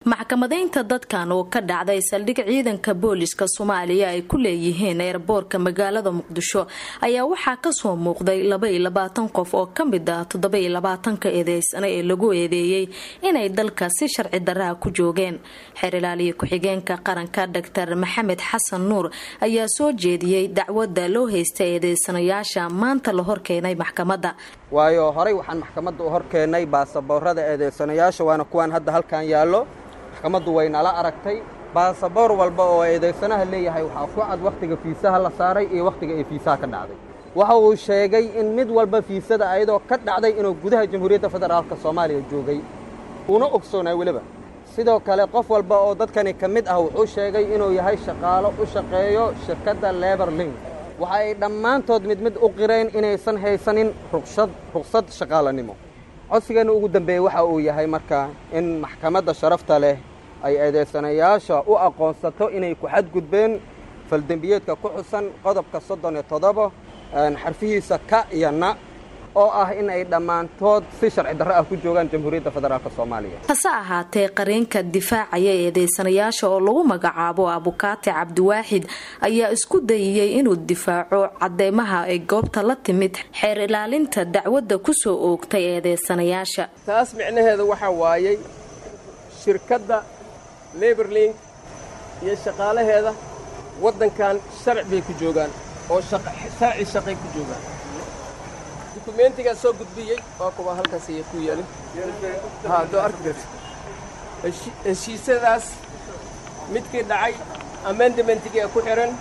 maxkamadaynta dadkan oo ka dhacday saldhig ciidanka booliska soomaaliya ay ku leeyihiin eerboorka magaalada muqdisho ayaa waxaa kasoo muuqday labaiyo labaatan qof oo kamid ah toddobaiyo labaatanka eedeysana ee lagu eedeeyey inay dalka si sharci daraa ku joogeen xeer ilaaliya ku-xigeenka qaranka doctor maxamed xasan nuur ayaa soo jeediyey dacwadda loo haysta eedeysanayaasha maanta la horkeenay maxkamadda waayo horey waxaan maxkamadda u horkeennay baasaboorada eedeysanayaasha waana kuwaan hadda halkan yaallo maxkamaddu way nala aragtay baasaboor walba oo eedeysanaha leeyahay waxaa ku cad wakhtiga fiisaha la saaray iyo wakhtiga ay fiisaha ka dhacday waxa uu sheegay in mid walba fiisada ayadoo ka dhacday inuu gudaha jamhuuriyadda federaalka soomaaliya joogay uuna ogsoonay weliba sidoo kale qof walba oo dadkani ka mid ah wuxuu sheegay inuu yahay shaqaalo u shaqeeyo shirkadda lebar link waxa ay dhammaantood mid mid u qireen inaysan haysanin ruqshad ruqsad shaqaalanimo codsigeenna ugu dambeeyey waxa uu yahay marka in maxkamadda sharafta leh ay eedeysanayaasha u aqoonsato inay ku xadgudbeen faldembiyeedka ku xusan qodobka soddon iyo toddoba xarfihiisa ka iyo na oo ah in ay dhammaantood si sharci darro ah ku joogaan jamhuuriyadda federaalk soomaaliya hase ahaatee qareenka difaacaya eedeysanayaasha oo lagu magacaabo abukaate cabdiwaaxid ayaa isku dayiyey inuu difaaco cadeymaha ay goobta la timid xeer ilaalinta dacwadda kusoo oogtay eedeysanayaasha taas micnaheeda waxaa waayey shirkadda leberlink iyo shaqaalaheeda waddankan sharci bay ku joogaan oo sharci shaqay ku joogaan dukumentigaa soo gudbiyey waa kuwa halkaas aya ku yeelin doo arki karta heshiisyadaas midkii dhacay amendamentiga ku xihan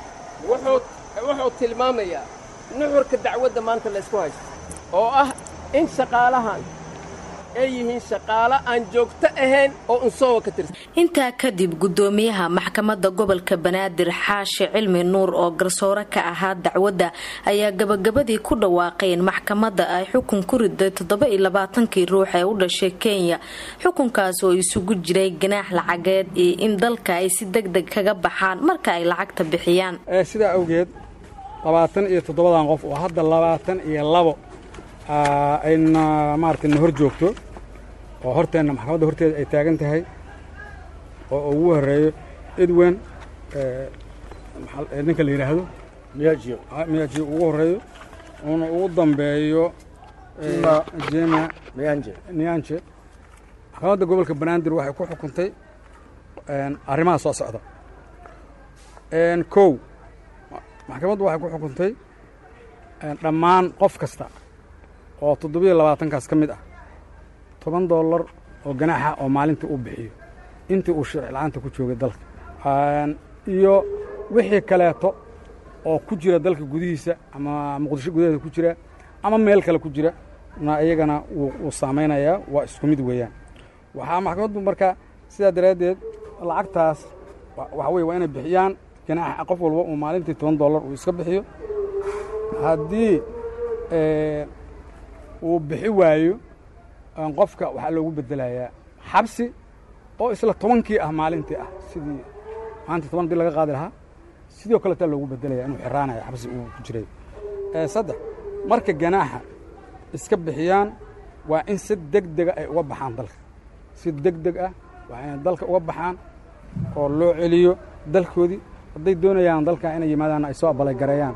wuxuu tilmaamayaa nuxurka dacwadda maanta laysku haysto oo ah in shaqaalahan ay yihiin shaqaalo aan joogto ahayn oo unsoowa ka tirsan intaa kadib guddoomiyaha maxkamadda gobolka banaadir xaashi cilmi nuur oo garsoore ka ahaa dacwadda ayaa gabagabadii ku dhawaaqay in maxkamadda ay xukun ku riday toddoba-iyo labaatankii ruux ee u dhashay kenya xukunkaas oo isugu jiray ganaax lacageed iyo in dalka ay si deg deg kaga baxaan marka ay lacagta bixiyaan sidaa awgeed labaatan iyo toddobadan qof oo hadda labaatan iyo labo ayna maaragtay na hor joogto oo horteenna maxkamadda horteeda ay taagan tahay oo ugu horreeyo edwen ninka la yidhaahdo miyajiyo miyajiyo ugu horreeyo uuna ugu dambeeyo jema niyanje maxkamadda gobolka banaadir waxay ku xukuntay arrimaha soo socda kow maxkamaddu waxay ku xukuntay dhammaan qof kasta oo toddobiyo labaatankaas ka mid ah toban dollar oo ganaaxa oo maalintii uu bixiyo intii uu sharci la-aanta ku joogay dalka iyo wixii kaleeto oo ku jira dalka gudihiisa ama muqdisho gudaheeda ku jira ama meel kale ku jira na iyagana wuu saamaynayaa waa isku mid weeyaan waxaa maxkamaddu marka sidaa daraaddeed lacagtaas waxa weye waa inay bixiyaan ganaaxa qof walba uu maalintii toban dollar uu iska bixiyo haddii uu bixi waayo qofka waxaa loogu bedelayaa xabsi oo isla tobankii ah maalintii ah sidii maalintii toban dii laga qaadi lahaa sidoo kaletaa loogu bedelaya inuu xiraanayo xabsi uu ku jiray saddex marka ganaaxa iska bixiyaan waa in si deg dega ay uga baxaan dalka si deg deg ah waa inay dalka uga baxaan oo loo celiyo dalkoodii hadday doonayaan dalka inay yimaadaan ay soo abalagareeyaan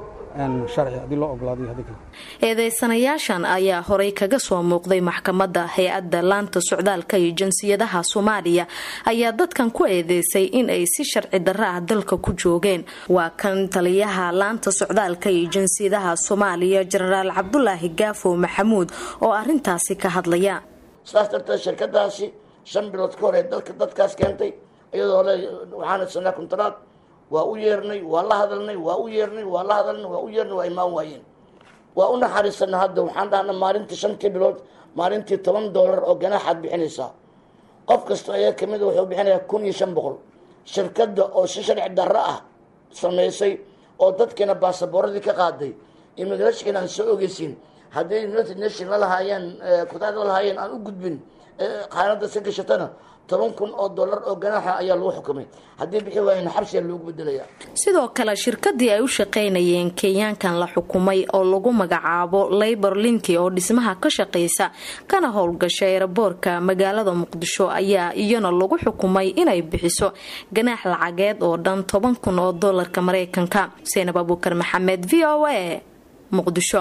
eedeysanayaashan ayaa horay kaga soo muuqday maxkamadda hay-adda laanta socdaalka iyo jinsiyadaha soomaaliya ayaa dadkan ku eedeysay in ay si sharci darro ah dalka ku joogeen waa kan taliyaha laanta socdaalka iyo jinsiyadaha soomaaliya jenaraal cabdulaahi gaafo maxamuud oo arintaasi ka hadlaya saas darteed shirkadaasi shan bilood ka hor ee dalka dadkaas keentay iyadoo le waxaana sanaa kuntaraad waa u yeernay waa la hadalnay waa u yeernay waa la hadalnay waa u yeernay waa imaan waayeen waa u naxariisana hadda waxaan dhahna maalintii shantii bilood maalintii toban doolar oo ganaaxaad bixinaysaa qof kasta ayaa kamid wuxuu bixinayaa kun iyo shan boqol shirkadda oo si sharci darro ah samaysay oo dadkiina baasaboorradii ka qaaday immigrashkina aan soo ogeysiin hadday united nation la lahaayeen kutaada la lahaayeen aan u gudbin qaanada si gashatana toban kun oo dollar oo ganaaxa ayaa lagu xukumay haddii bixi waayana xabsiga loogu bedelaya sidoo kale shirkadii ay u shaqaynayeen kenyaankan la xukumay oo lagu magacaabo labor linki oo dhismaha ka shaqaysa kana howlgasha eeraboorka magaalada muqdisho ayaa iyana lagu xukumay inay bixiso ganaax lacageed oo dhan toban kun oo dolarka mareykanka seenab abuukar maxamed v o a muqdisho